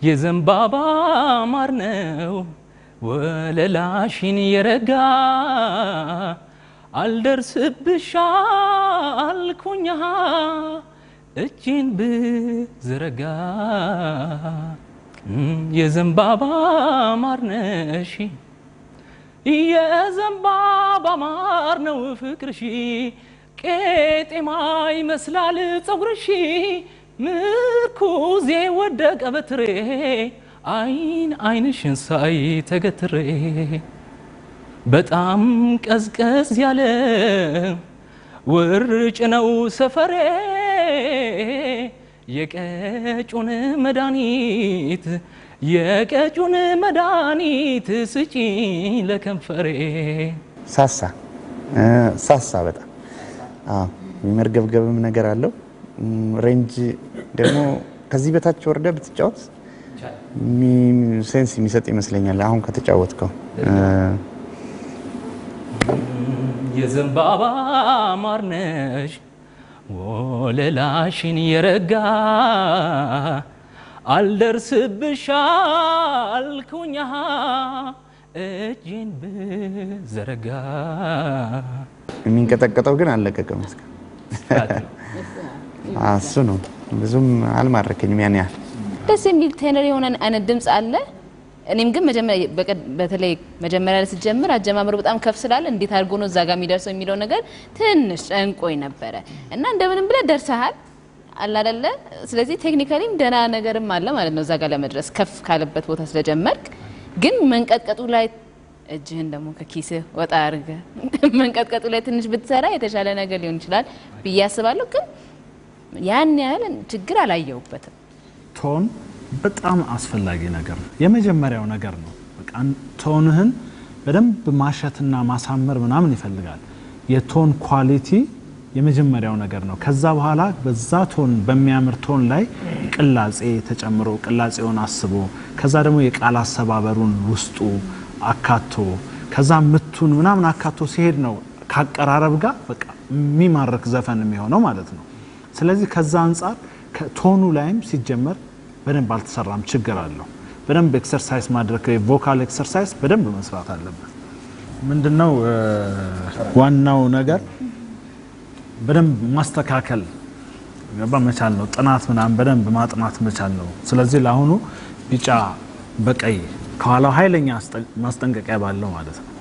የዘንባባ ማር ነው ወለላሽን የረጋ አልደርስብሽ አልኩኛ እጄን ብዘረጋ የዘንባባ ማር ነሽ የዘንባባ ማር ነው ፍቅርሺ ቄጤማ ይመስላል ጸጉርሺ ምርኩዜ ወደቀ በትሬ አይን አይንሽን ሳይ ተገትሬ በጣም ቀዝቀዝ ያለ ውርጭ ነው ሰፈሬ የቀጩን መድኃኒት የቀጩን መድኃኒት ስጪኝ ለከንፈሬ። ሳሳ ሳሳ በጣም አዎ፣ የሚመርገብገብም ነገር አለው። ሬንጅ ደግሞ ከዚህ በታች ወርደ ብትጫወት ሴንስ የሚሰጥ ይመስለኛል። አሁን ከተጫወትከው የዘንባባ ማር ነሽ ወለላሽን የረጋ አልደርስብሽ አልኩኛ እጄን ብዘረጋ የሚንቀጠቀጠው ግን አልለቀቀም። እስከ እሱ ነው ብዙም አልማረከኝም ያን ያህል ደስ የሚል ቴነር የሆነ አይነት ድምፅ አለ። እኔም ግን መጀመሪያ በተለይ መጀመሪያ ላይ ስትጀምር አጀማመሩ በጣም ከፍ ስላለ እንዴት አድርጎ ነው እዛ ጋር የሚደርሰው የሚለው ነገር ትንሽ ጨንቆኝ ነበረ እና እንደምንም ብለህ ደርሰሃል አላደለ። ስለዚህ ቴክኒካሊም ደህና ነገርም አለ ማለት ነው እዛ ጋር ለመድረስ ከፍ ካለበት ቦታ ስለጀመርክ። ግን መንቀጥቀጡ ላይ እጅህን ደግሞ ከኪስህ ወጣ አድርገህ መንቀጥቀጡ ላይ ትንሽ ብትሰራ የተሻለ ነገር ሊሆን ይችላል ብዬ አስባለሁ። ግን ያን ያህል ችግር አላየሁበትም። ቶን በጣም አስፈላጊ ነገር ነው። የመጀመሪያው ነገር ነው። በቃ ቶንህን በደንብ ማሸትና ማሳመር ምናምን ይፈልጋል። የቶን ኳሊቲ የመጀመሪያው ነገር ነው። ከዛ በኋላ በዛ ቶን በሚያምር ቶን ላይ ቅላጼ ተጨምሮ ቅላጼውን አስቦ ከዛ ደግሞ የቃል አሰባበሩን ውስጡ አካቶ ከዛ ምቱን ምናምን አካቶ ሲሄድ ነው ካቀራረብ ጋር በቃ የሚማርክ ዘፈን የሚሆነው ማለት ነው። ስለዚህ ከዛ አንጻር ቶኑ ላይም ሲጀመር በደንብ አልተሰራም፣ ችግር አለው። በደንብ ኤክሰርሳይዝ ማድረግ ቮካል ኤክሰርሳይዝ በደንብ መስራት አለበት። ምንድነው ዋናው ነገር በደንብ ማስተካከል ገባ መቻል ነው። ጥናት ምናምን በደንብ ማጥናት መቻል ነው። ስለዚህ ለአሁኑ ቢጫ በቀይ ከኋላው ኃይለኛ ማስጠንቀቂያ ባለው ማለት ነው